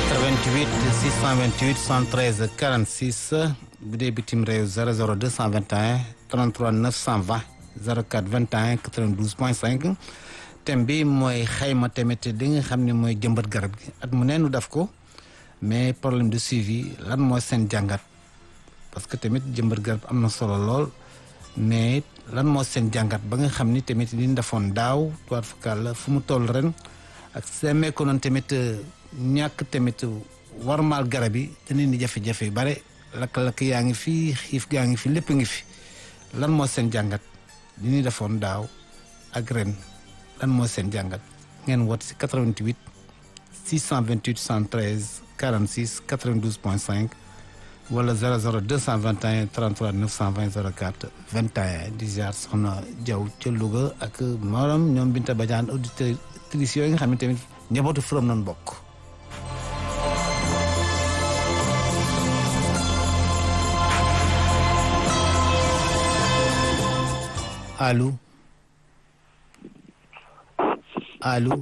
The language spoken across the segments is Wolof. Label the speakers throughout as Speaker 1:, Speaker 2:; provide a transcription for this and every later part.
Speaker 1: 88 628 113 46 bu dee bitim réew 00 221 33 920 04 21 92 point 5 thème bi mooy xayma tamit li nga xam ne mooy jëmbat garab gi at mu neenu def ko mais problème de suivi lan mooy seen jàngat parce que tamit jëmbat garab am na solo lool mais lan moo seen jàngat ba nga xam ni tamit li ñu defoon daaw toit fakal la fu mu toll ren ak seemee ko noonu tamit ñàkk tamit warmaal garab yi te nit ñi jafe-jafe yu bare lakk-lakk yaa ngi fi xiif gaa ngi fi lépp ngi fi lan moo seen jàngat li ñu defoon daaw ak ren lan moo seen jàngat ngeen woote si 88 628 113 46 92 point 5 wala 00 221 33 920 04 21 di ziar soxna Diaw ca Louga ak maanaam ñoom Binta Badiane auditrices yooyu nga xam ne tamit njabootu Forum nañ bokk. allo allo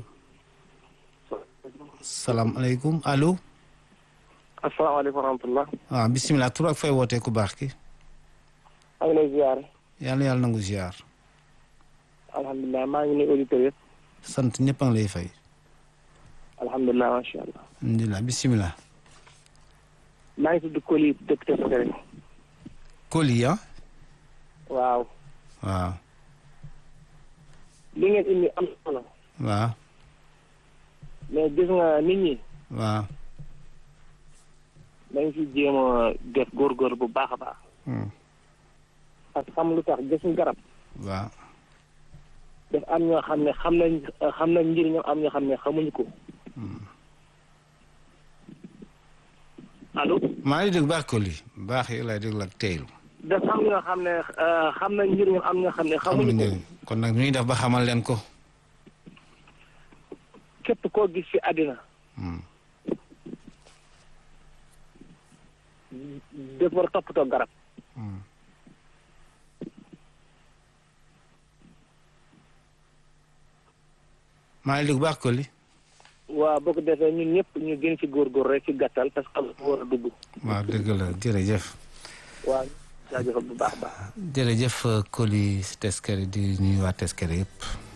Speaker 1: salaamaaleykum allo.
Speaker 2: asalaamaaleykum wa rahmatulah.
Speaker 1: waaw bisimilah tur ak fay wootee ku baax ki.
Speaker 2: maa ngi lay ziar.
Speaker 1: yàlla yàlla nangu ziar.
Speaker 2: alhamdulilah maa ngi nuyu auditeurs yëpp.
Speaker 1: sant ñëpp a ngi lay fay.
Speaker 2: alhamdulilah macha allah.
Speaker 1: alhamdulilah bisimilah.
Speaker 2: maa ngi tudd Koli dëkk Tefesere.
Speaker 1: Koli ah.
Speaker 2: waaw.
Speaker 1: waaw.
Speaker 2: li ngeen indi am solo.
Speaker 1: waaw.
Speaker 2: mais gis nga nit ñi.
Speaker 1: waaw.
Speaker 2: dañ ci jéem a def góorgóor bu baax a baax. parce que xam lu tax gis nga garab.
Speaker 1: waaw.
Speaker 2: daf am ñoo xam ne xam nañ xam nañ njëriñam am ñoo xam ne xamuñu ko. allo.
Speaker 1: maa ngi dégg baax Koli baax yi lay déglu ak teylu.
Speaker 2: daf am ñoo xam ne xam nañ njëriñam am ñoo xam ne xamuñu ko.
Speaker 1: njëriñ kon nag ñuy def ba xamal leen ko.
Speaker 2: képp koo gis ci àddina. dafa war a toppatoo garab.
Speaker 1: maa ngi dégg baax Koli.
Speaker 2: waaw boo ko defee ñun ñëpp ñu gën ci góorgóor rek ci gàttal parce que am war a dugg.
Speaker 1: waaw dëgg la jërëjëf.
Speaker 2: waaw jaajëfal bu baax a baax.
Speaker 1: jërëjëf Koli si Teskere di nuyu waa Teskere yëpp.